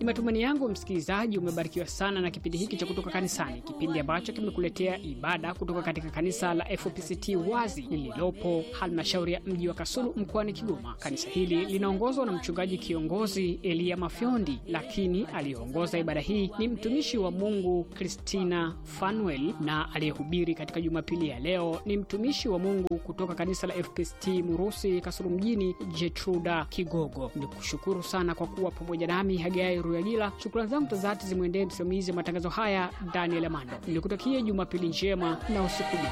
Ni matumaini yangu msikilizaji umebarikiwa sana na kipindi hiki cha kutoka kanisani, kipindi ambacho kimekuletea ibada kutoka katika kanisa la FPCT Wazi lililopo halmashauri ya mji wa Kasulu mkoani Kigoma. Kanisa hili linaongozwa na mchungaji kiongozi Elia Mafyondi, lakini aliyeongoza ibada hii ni mtumishi wa Mungu Christina Fanuel, na aliyehubiri katika Jumapili ya leo ni mtumishi wa Mungu kutoka kanisa la FPCT Murusi Kasulu mjini, Jetruda Kigogo. Nikushukuru sana kwa kuwa pamoja nami Hagai Ruyagila. Shukrani zangu za dhati zimwendee msimamizi wa matangazo haya Daniel Amando. Nikutakie Jumapili njema na usiku mwema.